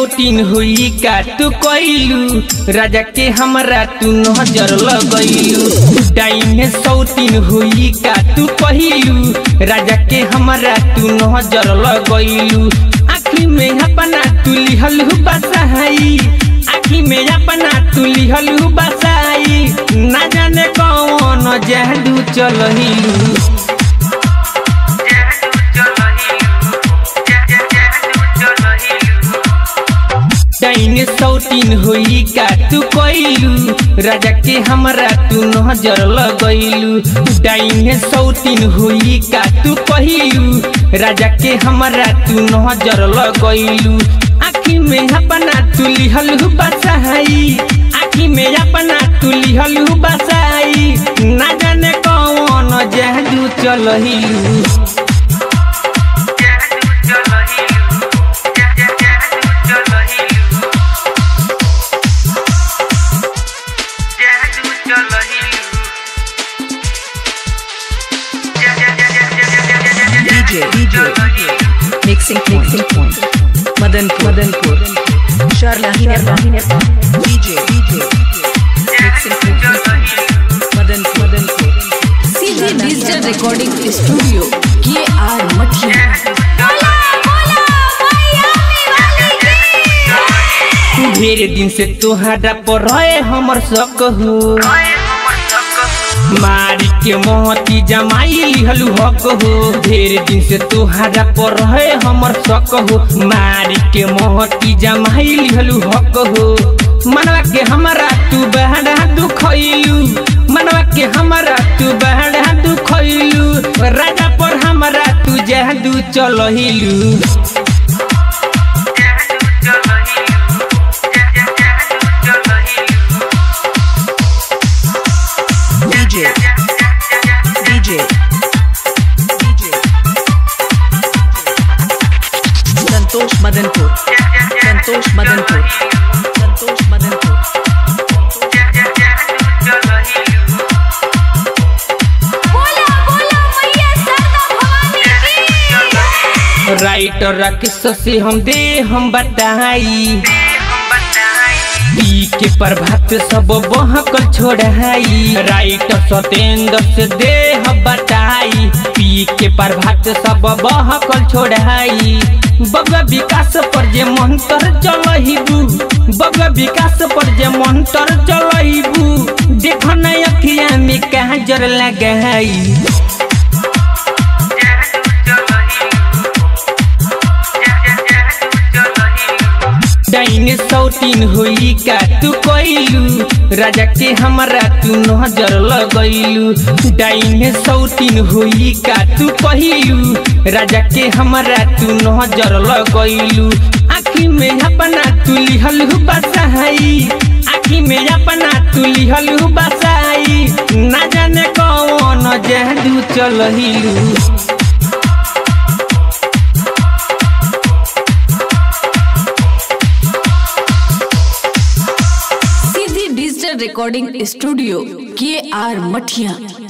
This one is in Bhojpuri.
सौतीन हुई का तू कैलू राजा के हमरा तू नजर लगैलू डाइन सौतीन हुई का तू कहलू राजा के हमरा तू नजर लगैलू आखी में अपना तू लिहलू बसाई आखी में अपना तू लिहलू बसाई ना जाने कौन जादू चलहिलू डाइन सौतीन हुई का तू कैलू राजा के हमरा तू नजर लगैलू डाइन सौतीन हुई का तू कहलू राजा के हमरा तू नजर लगैलू आखी में अपना तू लिहलू बसाई आखी में अपना तू लिहलू बसाई ना जाने कौन जादू चलहिलू DJ, DJ, mixing point, mixing point. Madanpur, Madanpur. Sharlahi Nepal. DJ, DJ, mixing point. Madanpur, Madanpur. सीधे डिजिटल रिकॉर्डिंग स्टूडियो के आर मठिया ढेर दिन से तोहरा पर रहे हमर शक हो मारी के मोहती जमाई लिहलू हक हो ढेर दिन से तोहरा पर रहे हमर शक हो मारी के मोहती जमाई लिहलू हक हो मनवा के हमरा तू बहरा दुखैलू मनवा के हमरा तू बहरा दुखैलू राजा पर हमरा तू जादू चलहिलू DJ, DJ, DJ. Santosh Madanpur. Santosh Madanpur. Santosh Madanpur. Writer Rakesh से हम दे हम बताई पी के प्रभात सब बहकल छोड़ाई राइटर सतेंद्र से दे हम बताई पी के प्रभात सब बहकल छोड़ाई बग विकास पर जे मंत्र चलहिबू बग विकास पर जे मंत्र चलहिबू देख न अखिया में काजर लगाई डाइन सौतीन हुई का तू कैलू राजा के हमरा तू नजर लगैलू डाइन सौतीन हुई का तू कहलू राजा के हमरा तू नजर लगैलू आखी में अपना तू लिहलू बसाई आखी में अपना तू लिहलू बसाई ना जाने कौन जादू चलहिलू सीधे डिजिटल रिकॉर्डिंग स्टूडियो के आर मठिया